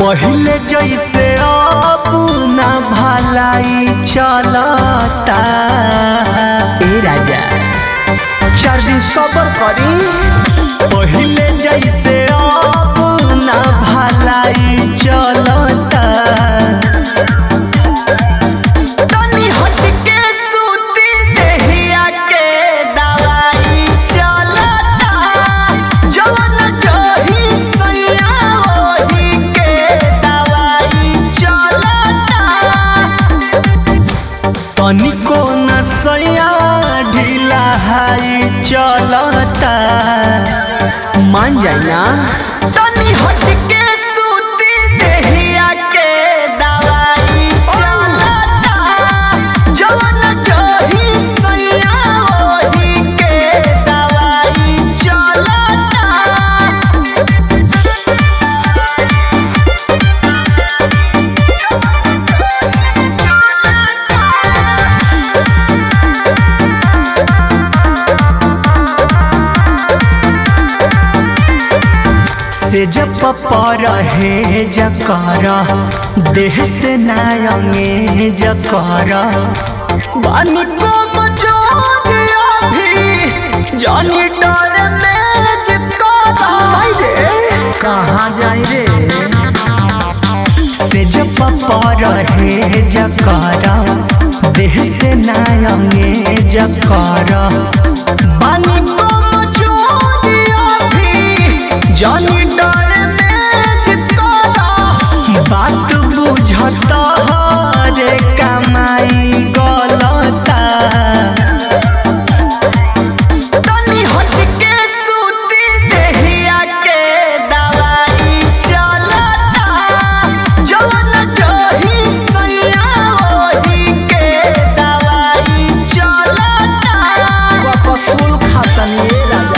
पहिले जैसे अब ना भलाई चलता ए राजा चार दिन सबर करी पहिले जैसे अब ना भलाई चलता तनी हटके सूती देहिया के दवाई चलता जवन जही सैया ओही के दवाई चलता तनिको न सैया ढीला हाई चलता मान जाए ना तनी हटके सूती देहिया के दवाई चलता जवन जही सैया ओही के दवाई चलता से जब पर है जकर देह से नायंगे जकर बानी को मजोरिया भी जानी डर में जकर रे कहाँ जाई रे से जब पर है जकर देह से नायंगे जकर बानी को मजोरिया भी जानी डर में चिपकाला बात बुझता रे कमाई गलता तनी हटके सूती देहिया के दवाई चलता जवन जही सैया ओही के दवाई चलता कपसूल खातनी राजा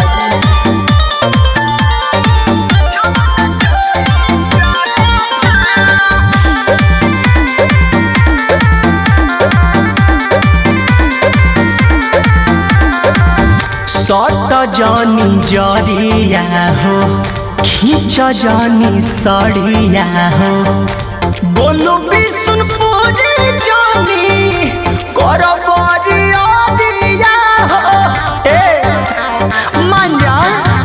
सट जानी जरिया हो खींच जानी सड़िया हो बोलो बिसुन पूरी जानी कर बरिया दिया हो ए मान जा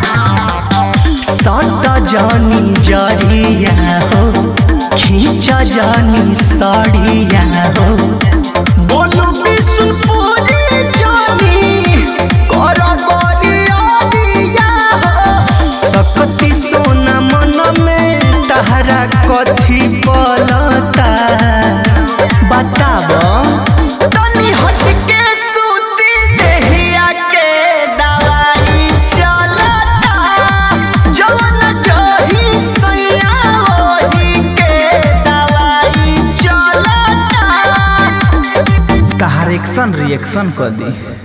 सट जानी जरिया हो खींच जानी सड़िया हो बोलो बिसुन पूरी जानी कर बरिया दिया हो सकती सोना मन में तहरा कथी पलता बताब तनी हटके सूती देहिया के दवाई चलता जवन जही सैया ओही के दवाई चलता तहार एक्शन रिएक्शन कर दी